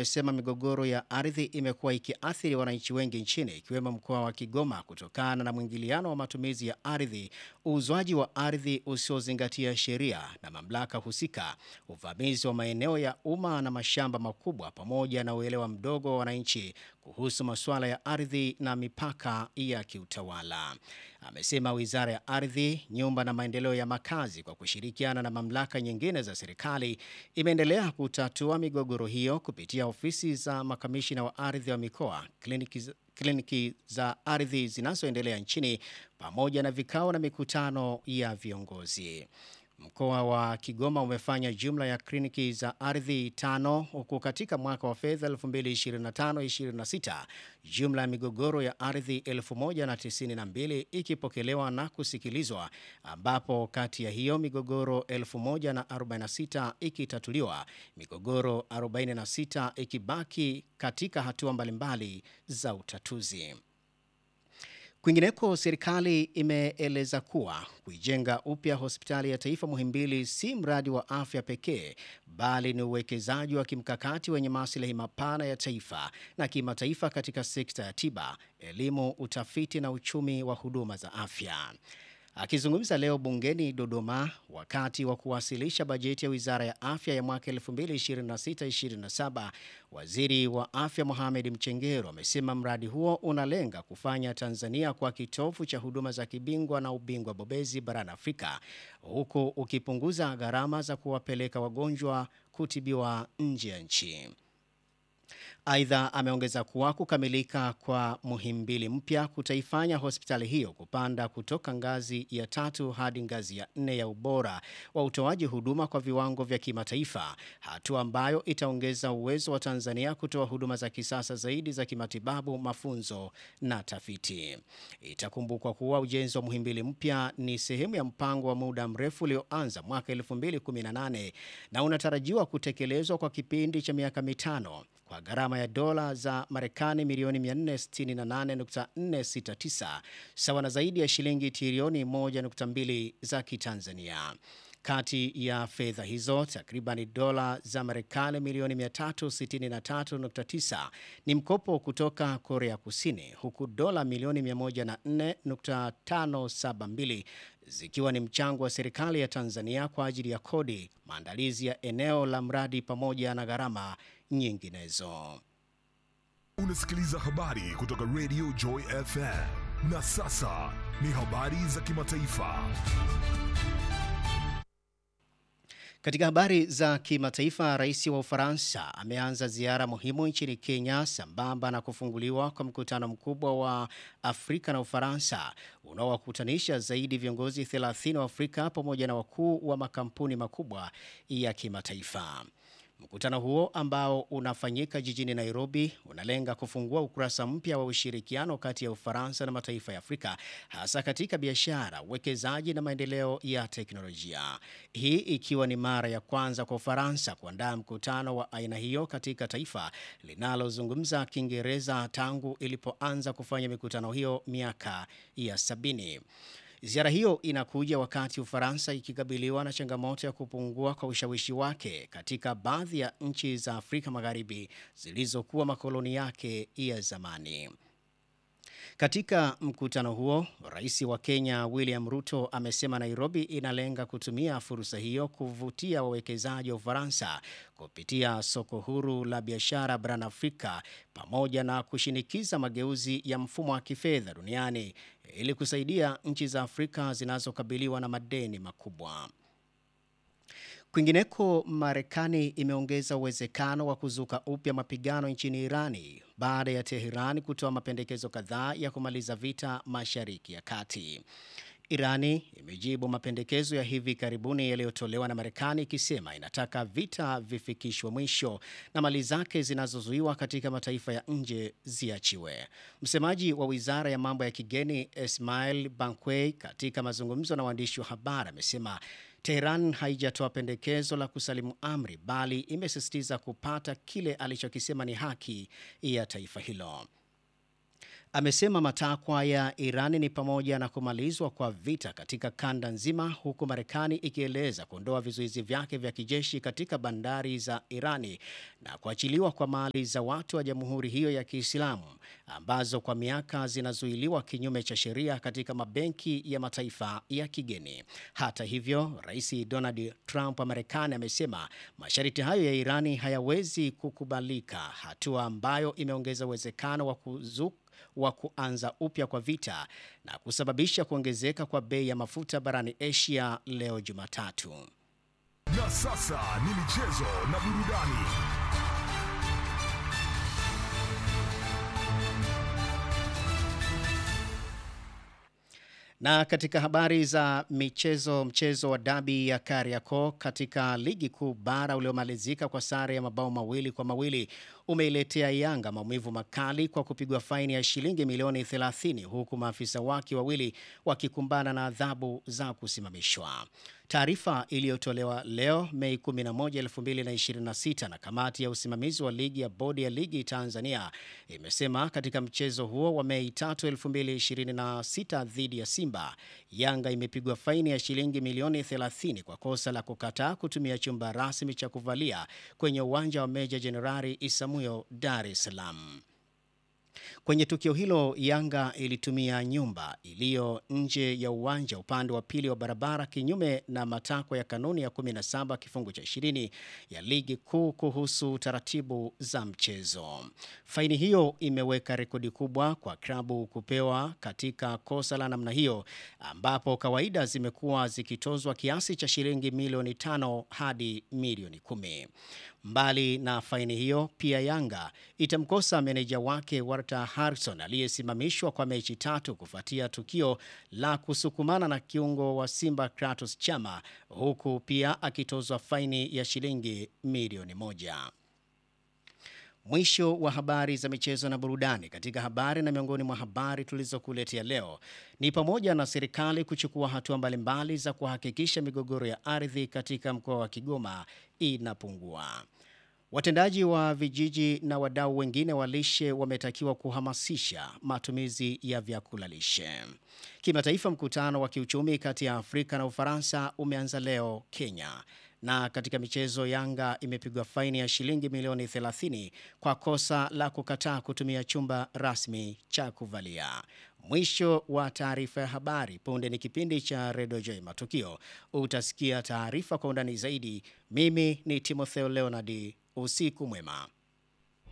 amesema migogoro ya ardhi imekuwa ikiathiri wananchi wengi nchini ikiwemo mkoa wa Kigoma kutokana na mwingiliano wa matumizi ya ardhi, uuzwaji wa ardhi usiozingatia sheria na mamlaka husika, uvamizi wa maeneo ya umma na mashamba makubwa, pamoja na uelewa mdogo wa wananchi kuhusu masuala ya ardhi na mipaka ya kiutawala. Amesema Wizara ya Ardhi, Nyumba na Maendeleo ya Makazi kwa kushirikiana na mamlaka nyingine za serikali imeendelea kutatua migogoro hiyo kupitia ofisi za makamishina wa ardhi wa mikoa, kliniki, kliniki za ardhi zinazoendelea nchini pamoja na vikao na mikutano ya viongozi. Mkoa wa Kigoma umefanya jumla ya kliniki za ardhi tano huku katika mwaka wa fedha 2025-26 jumla ya migogoro ya ardhi 1092 ikipokelewa na kusikilizwa, ambapo kati ya hiyo migogoro 1046 ikitatuliwa, migogoro 46 ikibaki katika hatua mbalimbali za utatuzi. Kwingineko, serikali imeeleza kuwa kuijenga upya hospitali ya taifa Muhimbili si mradi wa afya pekee, bali ni uwekezaji wa kimkakati wenye maslahi mapana ya taifa na kimataifa katika sekta ya tiba, elimu, utafiti na uchumi wa huduma za afya. Akizungumza leo bungeni Dodoma wakati wa kuwasilisha bajeti ya Wizara ya Afya ya mwaka 2026-2027, Waziri wa Afya Mohamed Mchengero amesema mradi huo unalenga kufanya Tanzania kwa kitovu cha huduma za kibingwa na ubingwa bobezi barani Afrika, huku ukipunguza gharama za kuwapeleka wagonjwa kutibiwa nje ya nchi. Aidha, ameongeza kuwa kukamilika kwa Muhimbili mpya kutaifanya hospitali hiyo kupanda kutoka ngazi ya tatu hadi ngazi ya nne ya ubora wa utoaji huduma kwa viwango vya kimataifa, hatua ambayo itaongeza uwezo wa Tanzania kutoa huduma za kisasa zaidi za kimatibabu, mafunzo na tafiti. Itakumbukwa kuwa ujenzi wa Muhimbili mpya ni sehemu ya mpango wa muda mrefu ulioanza mwaka 2018 na unatarajiwa kutekelezwa kwa kipindi cha miaka mitano kwa gharama ya dola za Marekani milioni 468.469 sawa na zaidi ya shilingi trilioni 1.2 za Kitanzania. Kati ya fedha hizo takriban dola za Marekani milioni 363.9 ni mkopo kutoka Korea Kusini, huku dola milioni 104.572 zikiwa ni mchango wa serikali ya Tanzania kwa ajili ya kodi, maandalizi ya eneo la mradi pamoja na gharama nyinginezo. Unasikiliza habari kutoka Radio Joy FM. Na sasa ni habari za kimataifa. Katika habari za kimataifa, rais wa Ufaransa ameanza ziara muhimu nchini Kenya sambamba na kufunguliwa kwa mkutano mkubwa wa Afrika na Ufaransa unaowakutanisha zaidi viongozi 30 wa Afrika pamoja na wakuu wa makampuni makubwa ya kimataifa. Mkutano huo ambao unafanyika jijini Nairobi unalenga kufungua ukurasa mpya wa ushirikiano kati ya Ufaransa na mataifa ya Afrika hasa katika biashara, uwekezaji na maendeleo ya teknolojia. Hii ikiwa ni mara ya kwanza kwa Ufaransa kuandaa mkutano wa aina hiyo katika taifa linalozungumza Kiingereza tangu ilipoanza kufanya mikutano hiyo miaka ya sabini. Ziara hiyo inakuja wakati Ufaransa ikikabiliwa na changamoto ya kupungua kwa ushawishi wake katika baadhi ya nchi za Afrika Magharibi zilizokuwa makoloni yake ya zamani. Katika mkutano huo, rais wa Kenya William Ruto amesema Nairobi inalenga kutumia fursa hiyo kuvutia wawekezaji wa Ufaransa kupitia soko huru la biashara barani Afrika pamoja na kushinikiza mageuzi ya mfumo wa kifedha duniani ili kusaidia nchi za Afrika zinazokabiliwa na madeni makubwa. Kwingineko, Marekani imeongeza uwezekano wa kuzuka upya mapigano nchini Irani baada ya Teherani kutoa mapendekezo kadhaa ya kumaliza vita Mashariki ya Kati. Irani imejibu mapendekezo ya hivi karibuni yaliyotolewa na Marekani ikisema inataka vita vifikishwe mwisho na mali zake zinazozuiwa katika mataifa ya nje ziachiwe. Msemaji wa Wizara ya Mambo ya Kigeni Ismail Bankwei katika mazungumzo na waandishi wa habari amesema Teheran haijatoa pendekezo la kusalimu amri bali imesisitiza kupata kile alichokisema ni haki ya taifa hilo. amesema matakwa ya Irani ni pamoja na kumalizwa kwa vita katika kanda nzima, huku Marekani ikieleza kuondoa vizuizi vyake vya kijeshi katika bandari za Irani na kuachiliwa kwa mali za watu wa jamhuri hiyo ya Kiislamu ambazo kwa miaka zinazuiliwa kinyume cha sheria katika mabenki ya mataifa ya kigeni. Hata hivyo, Rais Donald Trump wa Marekani amesema masharti hayo ya Irani hayawezi kukubalika, hatua ambayo imeongeza uwezekano wa kuzuka wa kuanza upya kwa vita na kusababisha kuongezeka kwa bei ya mafuta barani Asia leo Jumatatu. Na sasa ni michezo na burudani. Na katika habari za michezo, mchezo wa dabi ya Kariakoo katika ligi kuu bara uliomalizika kwa sare ya mabao mawili kwa mawili umeiletea Yanga maumivu makali kwa kupigwa faini ya shilingi milioni 30 huku maafisa wake wawili wakikumbana na adhabu za kusimamishwa. Taarifa iliyotolewa leo Mei 11, 2026 na kamati ya usimamizi wa ligi ya bodi ya ligi Tanzania imesema katika mchezo huo wa Mei 3, 2026 dhidi ya Simba, Yanga imepigwa faini ya shilingi milioni 30 kwa kosa la kukataa kutumia chumba rasmi cha kuvalia kwenye uwanja wa Meja Jenerali Isamuyo, Dar es Salaam. Kwenye tukio hilo Yanga ilitumia nyumba iliyo nje ya uwanja upande wa pili wa barabara kinyume na matakwa ya kanuni ya 17 kifungu cha 20 ya ligi kuu kuhusu taratibu za mchezo. Faini hiyo imeweka rekodi kubwa kwa klabu kupewa katika kosa la namna hiyo, ambapo kawaida zimekuwa zikitozwa kiasi cha shilingi milioni tano hadi milioni kumi. Mbali na faini hiyo, pia Yanga itamkosa meneja wake Walter Harrison aliyesimamishwa kwa mechi tatu kufuatia tukio la kusukumana na kiungo wa Simba Kratos Chama, huku pia akitozwa faini ya shilingi milioni moja. Mwisho wa habari za michezo na burudani. Katika habari na miongoni mwa habari tulizokuletea leo ni pamoja na serikali kuchukua hatua mbalimbali za kuhakikisha migogoro ya ardhi katika mkoa wa Kigoma inapungua. Watendaji wa vijiji na wadau wengine wa lishe wametakiwa kuhamasisha matumizi ya vyakula lishe. Kimataifa, mkutano wa kiuchumi kati ya Afrika na Ufaransa umeanza leo Kenya. Na katika michezo, Yanga imepigwa faini ya shilingi milioni 30 kwa kosa la kukataa kutumia chumba rasmi cha kuvalia. Mwisho wa taarifa ya habari. Punde ni kipindi cha Redio J Matukio, utasikia taarifa kwa undani zaidi. Mimi ni Timotheo Leonard, usiku mwema.